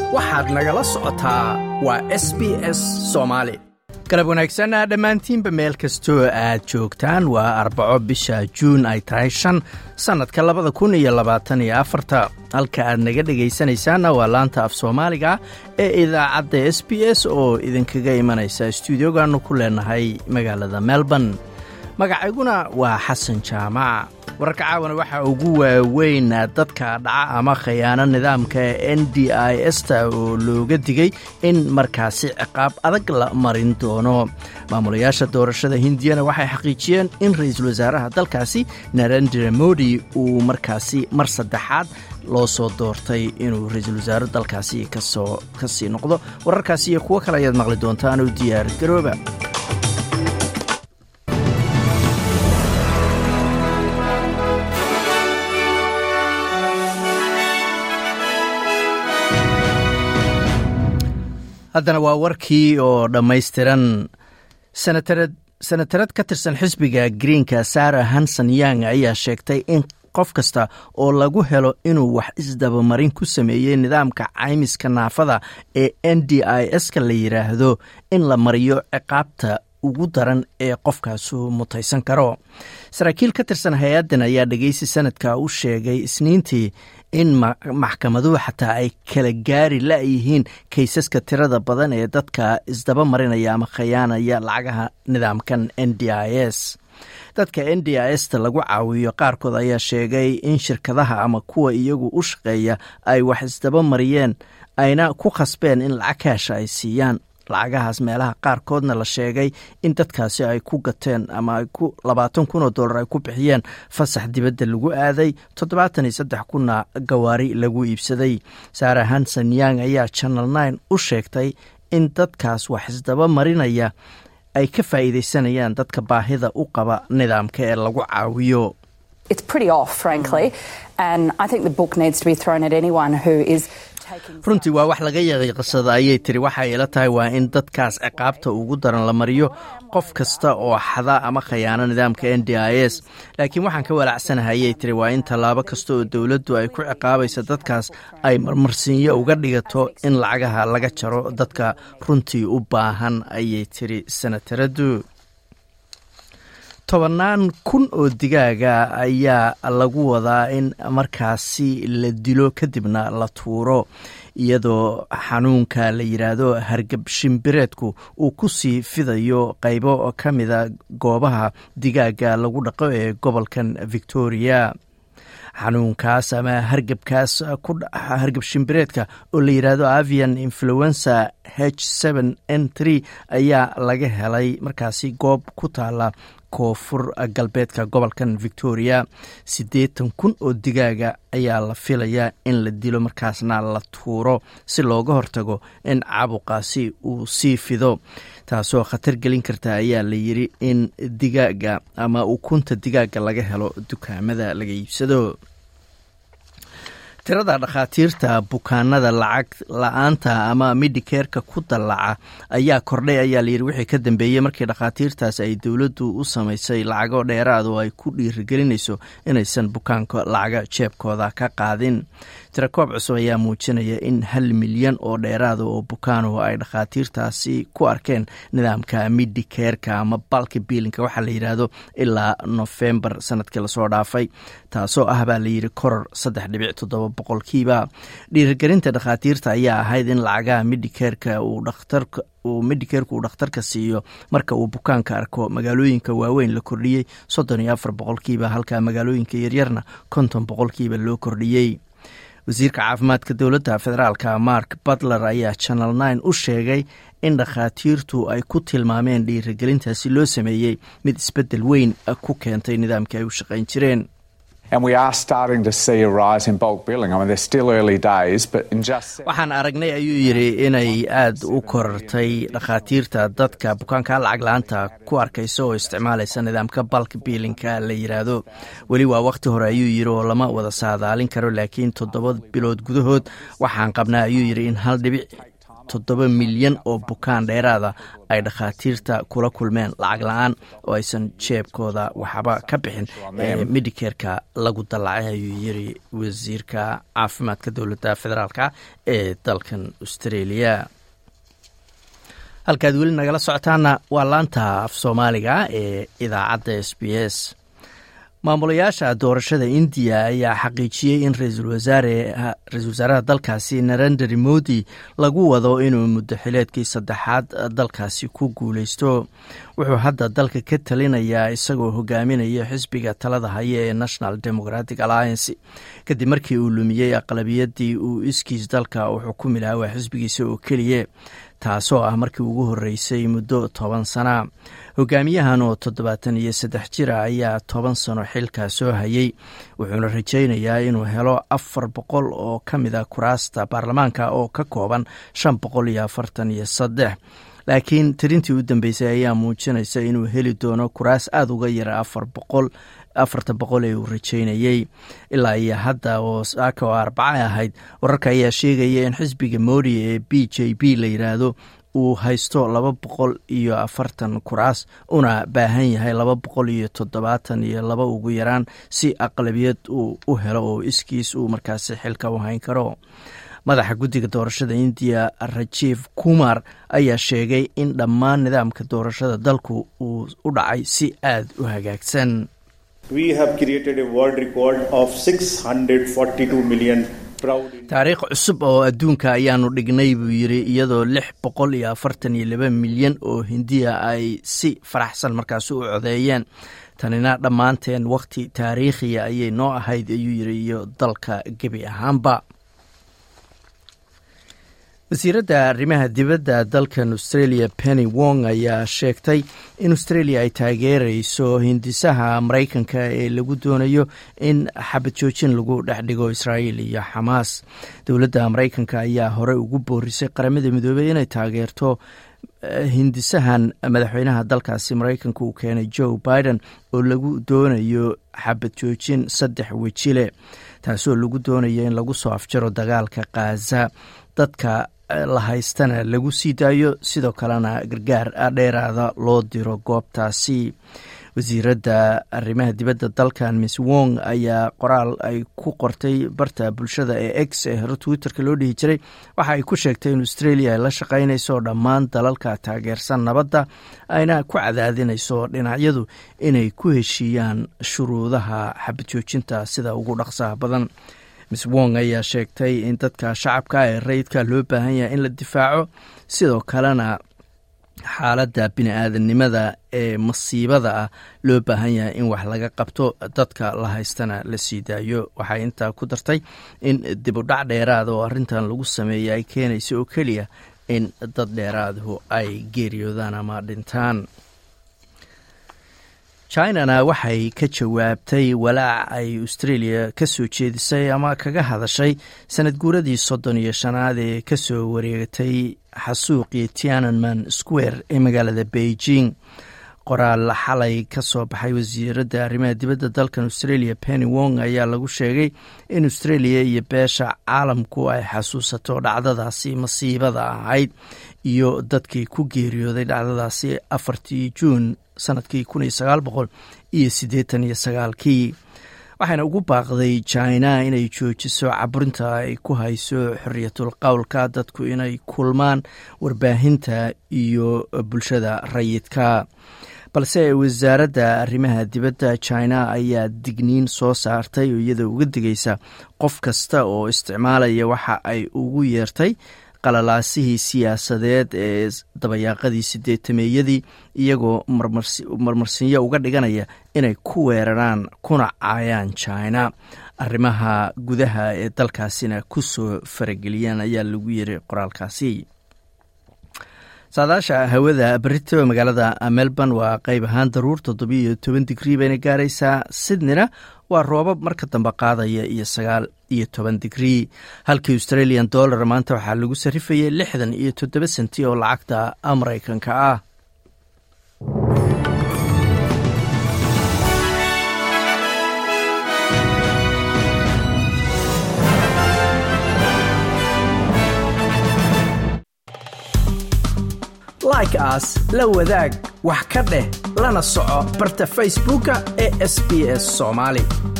waxaad nagala socotaa waa s b s soomaali galab wanaagsan dhammaantiinba meel kastoo aad joogtaan waa arbaco bisha juun ay tahay shan sannadka labada kun iyo labaatan iyo afarta halka aad naga dhegaysanaysaanna waa laanta af soomaaliga ee idaacadda s b s oo idinkaga imanaysa stuudiogaannu ku leenahay magaalada melbourne magacayguna waa xasan jaamac wararka caawana waxaa ugu waaweyn dadka dhaca ama khayaano nidaamka n d i sta oo looga digay in markaasi ciqaab adag la marin doono maamulayaasha doorashada hindiyana waxay xaqiijiyeen in ra-iisul wasaaraha dalkaasi narendra modi uu markaasi mar saddexaad loo soo doortay inuu ra-iisul wasaaro dalkaasi kasoo ka sii noqdo wararkaasi iyo kuwo kale ayaad maqli doontaan oo diyaar garooba haddana waa warkii oo dhammaystiran senatarad ka tirsan xisbiga greenka sara hanson yang ayaa sheegtay in qof kasta oo lagu helo inuu wax isdabamarin ku sameeyey nidaamka caymiska naafada ee n d i s-ka la yidhaahdo in la mariyo ciqaabta ugu daran ee qofkaasu mutaysan karo saraakiil ka tirsan hay-addan ayaa dhegeysi sanadka u sheegay isniintii in maxkamaduhu xataa ay kala gaari la-yihiin kaysaska tirada badan ee dadka isdaba marinaya ama khayaanaya lacagaha nidaamkan n d i s dadka n d i sta lagu caawiyo qaarkood ayaa sheegay in shirkadaha ama kuwa iyagu u shaqeeya ay wax isdaba mariyeen ayna ku khasbeen in lacag kaasha ay siiyaan lacagahaas meelaha qaarkoodna la sheegay in dadkaasi ay ku gateen ama ay ku labaatan kun oo dollar ay ku bixiyeen fasax dibadda lagu aaday toddobaatan iyo saddex kunna gawaari lagu iibsaday sara hanson yang ayaa channel nine u sheegtay in dadkaas wax isdaba marinaya ay ka faa'iidaysanayaan dadka baahida u qaba nidaamka ee lagu caawiyo runtii waa wax laga yaqiiqsada ayay tiri waxay ila tahay waa in dadkaas ciqaabta ugu daran la mariyo qof kasta oo xada ama khayaano nidaamka n d i s laakiin waxaan ka walaacsanahay ayay tiri waa in tallaabo kasta oo dowladdu ay ku ciqaabaysa dadkaas ay marmarsiinyo uga dhigato in lacagaha laga jaro dadka runtii u baahan ayay tiri sanataradu tobannaan kun oo digaaga ayaa lagu wadaa in markaasi la dilo kadibna la tuuro iyadoo xanuunka la yidhaahdo hargab shimbireedku uu ku sii fidayo qaybo ka mida goobaha digaaga lagu dhaqo ee gobolkan victoria xanuunkaas ama hargabkaas hargab shimbireedka oo la yidhaahdo avian influenza h n ayaa laga helay markaasi goob ku taala koonfur galbeedka gobolkan victoria siddeetan kun oo digaaga ayaa la filayaa in la dilo markaasna la tuuro si looga hortago in caabuqaasi uu sii fido taasoo khatar gelin karta ayaa la yiri in digaaga ama ukunta digaaga laga helo dukaamada laga iibsado tirada dhakhaatiirta bukaanada lacag la-aanta ama midikerka ku dallaca ayaa kordhay ayaa layidhi wixii ka dambeeyey markii dhakhaatiirtaas ay dowladdu u samaysay lacago dheeraad oo ay ku dhiirigelinayso inaysan bukaanka lacaga jeebkooda ka qaadin tirakoob cusub ayaa muujinaya in hal milyan oo dheeraada oo bukaano ay dhakhaatiirtaasi ku arkeen nidaamka midikerka ama balka biilinka waxaa la yidhaahdo ilaa nofembar sanadkii lasoo dhaafay taasoo ah baa layidhi koror saddex dhibic toddoba boqolkiiba dhiirigelinta dhakhaatiirta ayaa ahayd in lacagaha midikerka uu dhakhtarka uu medikerku uu dhakhtarka siiyo marka uu bukaanka arko magaalooyinka waaweyn la kordhiyey soddon iyo afar boqolkiiba halka magaalooyinka yaryarna konton boqolkiiba loo kordhiyey wasiirka caafimaadka dowladda federaalka mark butler ayaa channel nine u sheegay in dhakhaatiirtu ay ku tilmaameen dhiirigelintaasi loo sameeyey mid isbeddel weyn ku keentay nidaamkii ay u shaqayn jireen waxaan aragnay ayuu yidhi inay aad u korartay dhakhaatiirta dadka bukaanka lacag la-aanta ku arkaysa oo isticmaalaysa nidaamka balk biilinka la yidhaahdo weli waa wakhti hore ayuu yidhi oo lama wada saadaalin karo laakiin toddoba bilood gudahood waxaan qabnaa ayuu yidhi in hal dhibic toddoba milyan oo bukaan dheeraada ay dhakhaatiirta kula kulmeen lacag la-aan oo aysan jeebkooda waxba ka bixin ee medikerka lagu dallacay ayuu yiri wasiirka caafimaadka dowladda federaalka ee dalkan australia halkaad weli nagala socotaana waa laanta af soomaaliga ee idaacadda s b s maamulayaasha doorashada indiya ayaa xaqiijiyey in ra-iisul wasaaraha dalkaasi narendra modi lagu wado inuu muddo xileedkii saddexaad dalkaasi ku guuleysto wuxuu hadda dalka ka talinayaa isagoo hogaaminaya xisbiga talada haya ee national democratic alliance kadib markii uu lumiyey aqlabiyadii uu iskiis dalka uu xukumi lahaa waa xisbigiisa oo keliya taasoo ah markii ugu horreysay muddo toban sana hogaamiyahan oo toddobaatan iyo saddex jira ayaa toban sano xilkaa soo hayay wuxuuna rajaynayaa inuu helo afar boqol oo ka mid a kuraasta baarlamaanka oo ka kooban shan boqol iyo afartan iyo saddex laakiin tirintii u dambeysay ayaa muujinaysa inuu heli doono kuraas aada uga yara afar boqol afarta boqol ee uu rajaynayey ilaa iyo hadda oo saaka oo arbaca ahayd wararka ayaa sheegaya in xisbiga modi ee b j b la yidhaahdo uu haysto laba boqol iyo afartan kuraas una baahan yahay laba boqol iyo toddobaatan iyo laba ugu yaraan si aqlabiyad uu u helo oo iskiis uu markaasi xilka u hayn karo madaxa guddiga doorashada indiya rajiif kumar ayaa sheegay in dhammaan nidaamka doorashada dalku uu u dhacay si aada u hagaagsan taariikh cusub oo adduunka ayaanu dhignay buu yidri iyadoo lix boqol iyo afartan iyo laba milyan oo hindiya ay si faraxsan markaasi u codeeyeen tanina dhammaanteen wakhti taariikhiya ayay noo ahayd ayuu yidhi iyo dalka gebi ahaanba wasiiradda arrimaha dibadda dalkan australia penny wong ayaa sheegtay in australia ay taageerayso hindisaha maraykanka ee lagu doonayo in xabad joojin lagu dhex dhigo israa'iil iyo xamaas dowladda maraykanka ayaa horey ugu boorisay qaramada midoobey inay taageerto hindisahan madaxweynaha dalkaasi maraykanka uu keenay joe biden oo lagu doonayo xabad joojin saddex wejile taasoo lagu doonayo in lagu soo afjaro dagaalka khaza dadka la haystana lagu sii daayo sidoo kalena gargaar dheeraada loo diro goobtaasi wasiiradda arrimaha dibadda dalkan miss wong ayaa qoraal ay ku qortay barta bulshada ee x ee hore twitterka loo dhihi jiray waxa ay ku sheegtay in australia ay la shaqaynayso dhammaan dalalka taageersan nabadda ayna ku cadaadinayso dhinacyadu inay ku heshiiyaan shuruudaha xabadjoojinta sida ugu dhaqsaha badan miss wong ayaa sheegtay in dadka shacabka ee rayidka loo baahan yahay in la difaaco sidoo kalena xaaladda bini-aadamnimada ee masiibada ah loo baahan yahay in wax laga qabto dadka la haystana la sii daayo waxay intaa ku dartay in dibudhac dheeraada oo arrintan lagu sameeya ay keenaysa oo keliya in dad dheeraadahu ay geeriyoodaan ama dhintaan chinana waxay ka jawaabtay walaac ay australia ka soo jeedisay ama kaga hadashay sanad guuradii soddon iyo shanaad ee kasoo wareegatay xasuuqii tiananman square ee magaalada beijing qoraal xalay ka soo baxay wasiiradda arrimaha dibadda dalkan australia penny wong ayaa lagu sheegay in australia iyo beesha caalamku ay xasuusato dhacdadaasi masiibada ahayd iyo dadkii ku geeriyooday dhacdadaasi afartii juun sanadkii kun iyo sagaal boqol iyo siddeetan iyo sagaalkii waxayna ugu baaqday china inay joojiso caburinta ay ku hayso xoriyatul qowlka dadku inay kulmaan warbaahinta iyo bulshada rayidka balse wasaaradda arrimaha dibadda china ayaa digniin soo saartay oo iyada uga digaysa qof kasta oo isticmaalaya waxa ay ugu yeertay qalalaasihii siyaasadeed ee dabayaaqadii sideetameeyadii iyagoo marmarsinyo uga dhiganaya inay ku weeraraan kuna caayaan china arrimaha gudaha ee dalkaasina ku soo farageliyaan ayaa lagu yiri qoraalkaasi saadaasha hawada berito magaalada melbourne waa qeyb ahaan daruur toddobiyo toban digrii bayna gaaraysaa sydneyna waa roobab marka dambe qaadaya iyo sagaal iyo toban digrii halkii australian dollar maanta waxaa lagu sarifayay lixdan iyo toddoba senti oo lacagta maraykanka ah like aas la wadaag wax ka dheh lana soco barta facebooka ee sb s soomaali